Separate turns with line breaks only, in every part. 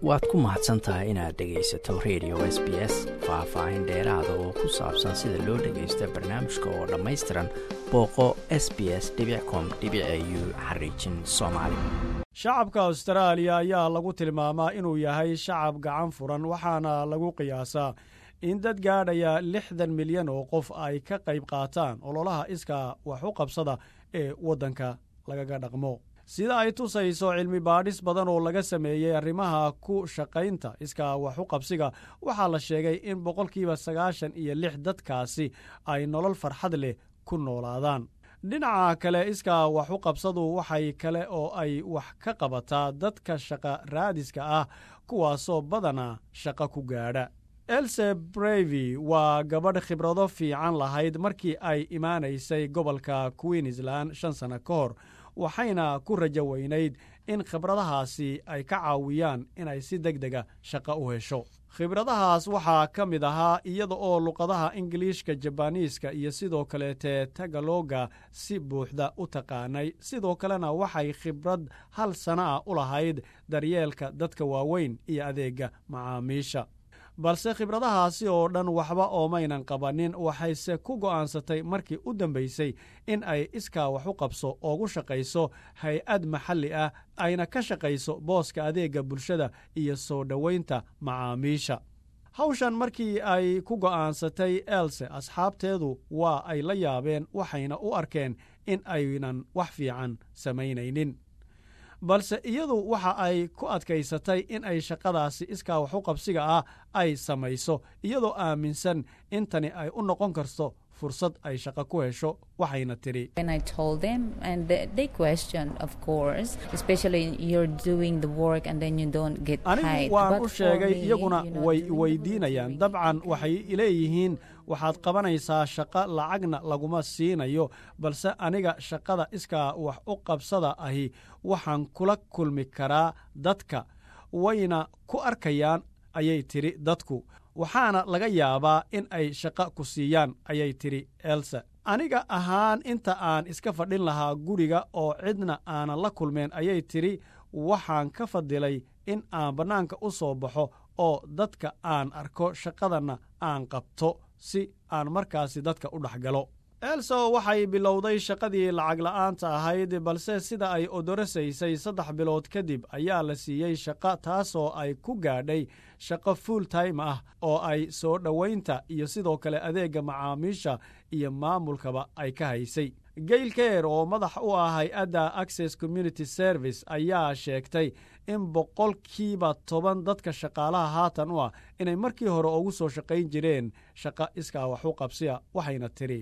waad ku mahadsan tahay inaad dhegaysato radio s b s faah-faahin dheeraada oo ku saabsan sida loo dhagaysta barnaamijka oo dhammaystiran booqo s b s com u xariijin soomaali
shacabka austraaliya ayaa lagu tilmaamaa inuu yahay shacab gacan furan waxaana lagu qiyaasaa in dad gaadhaya lixdan milyan oo qof ay ka qayb qaataan ololaha iskaa wax u qabsada ee waddanka lagaga dhaqmo sida ay tusayso cilmi baadhis badan oo laga sameeyey arrimaha ku shaqaynta iskaa wax u qabsiga waxaa la sheegay in boqolkiiba sagaashan iyo lix dadkaasi ay nolol farxad leh ku noolaadaan dhinaca kale iskaa wax u qabsadu waxay kale oo ay wax ka qabataa dadka shaqa raadiska ah kuwaasoo badanaa shaqo ku gaadha else brevy waa gabadh khibrado fiican lahayd markii ay imaanaysay gobolka queensland shan sanno ka hor waxayna ku rajo weynayd in khibradahaasi ay ka caawiyaan inay si deg dega shaqo u hesho khibradahaas waxaa ka mid ahaa iyada oo luqadaha ingiliishka jabaniiska iyo sidoo kaleete tagaloga si buuxda u taqaanay sidoo kalena waxay khibrad hal sana ah u lahayd daryeelka dadka waaweyn iyo adeega macaamiisha balse khibradahaasi oo dhan waxba oomaynan qabanin waxayse ku go'aansatay markii u dambaysay in ay iskaa wax u qabso oogu shaqayso hay-ad maxalli ah ayna ka shaqayso booska adeegga bulshada iyo soo dhowaynta macaamiisha hawshan markii ay ku go'aansatay else asxaabteedu waa ay la yaabeen waxayna u arkeen in aynan wax fiican samaynaynin balse iyadu waxa ay ku adkaysatay in ay shaqadaasi iskaa wax u qabsiga ah ay samayso iyadoo aaminsan in tani ay u noqon karto fursad ay shaqo ku hesho waxayna tidhi anigu waan u sheegay iyaguna way weydiinayaan dabcan waxay leeyihiin waxaad qabanaysaa shaqo lacagna laguma siinayo balse aniga shaqada iskaa wax u qabsada ahi waxaan kula kulmi karaa dadka wayna ku arkayaan ayay tidhi dadku waxaana laga yaabaa in ay shaqo ku siiyaan ayay tidhi else aniga ahaan inta aan iska fadhin lahaa guriga oo cidna aanan la kulmeen ayay tidhi waxaan ka fadilay in aan bannaanka u soo baxo oo dadka aan arko shaqadanna aan qabto si aan markaasi dadka u dhex galo elso waxay bilowday shaqadii lacag la'aanta ahayd balse sida ay odorasaysay saddex bilood kadib ayaa la siiyey shaqo taasoo ay ku gaadhay shaqo full time ah oo ay soo dhowaynta iyo sidoo kale adeegga macaamiisha iyo maamulkaba ay ka haysay gail keer oo madax u ah hay-adda access community service ayaa sheegtay in boqolkiiba toban dadka shaqaalaha haatan u ah inay markii hore ugu soo shaqayn jireen shaqo iskaa wax u qabsiya waxayna tidhi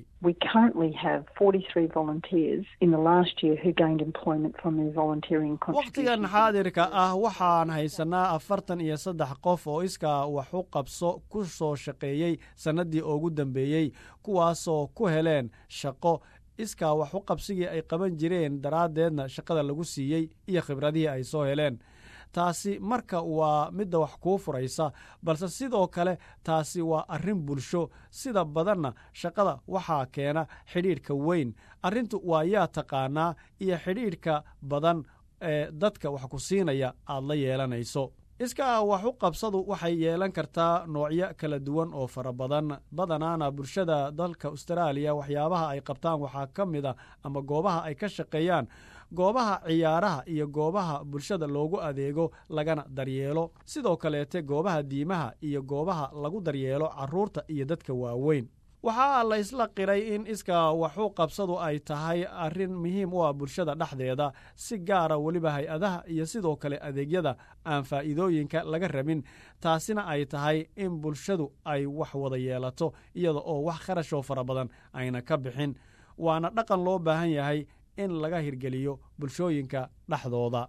wakhtigan xaadirka ah waxaan haysanaa afartan iyo saddex qof oo iskaa wax u qabso ku soo shaqeeyey sannaddii ugu dambeeyey kuwaasoo ku heleen shaqo iskaa wax u qabsigii ay qaban jireen daraaddeedna shaqada lagu siiyey iyo khibradihii ay soo heleen taasi marka waa midda wax kuu furaysa balse sidoo kale taasi waa arrin bulsho sida badanna shaqada waxaa keena xidhiidhka weyn arrintu waa yaa taqaanaa iyo xidhiidhka badan ee dadka wax ku siinaya aad la yeelanayso iskaa wax u qabsadu waxay yeelan kartaa noocyo kala duwan oo fara badan badanaana bulshada dalka austraaliya waxyaabaha ay qabtaan waxaa ka mid a ama goobaha ay ka shaqeeyaan goobaha ciyaaraha iyo goobaha bulshada loogu adeego lagana daryeelo sidoo kaleete goobaha diimaha iyo goobaha lagu daryeelo carruurta iyo dadka waaweyn waxaa la isla qiray in iskaa waxu qabsadu ay tahay arrin muhiim u ah bulshada dhexdeeda si gaara weliba hay-adaha iyo sidoo kale adeegyada aan faa'iidooyinka laga rabin taasina ay tahay in bulshadu ay wax wada yeelato iyada oo wax kharashoo fara badan ayna ka bixin waana dhaqan loo baahan yahay in laga hirgeliyo bulshooyinka dhexdooda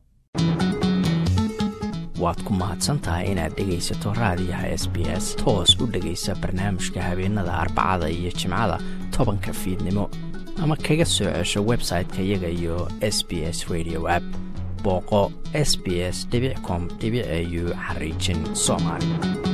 waad ku mahadsantahay inaad dhegaysato raadiyaha s b s toos u dhegaysa barnaamijka habeenada arbacada iyo jimcada tobanka fiidnimo ama kaga soo cesho website-ka iyaga iyo s b s radio app booqo s b s com au xariijin soomaali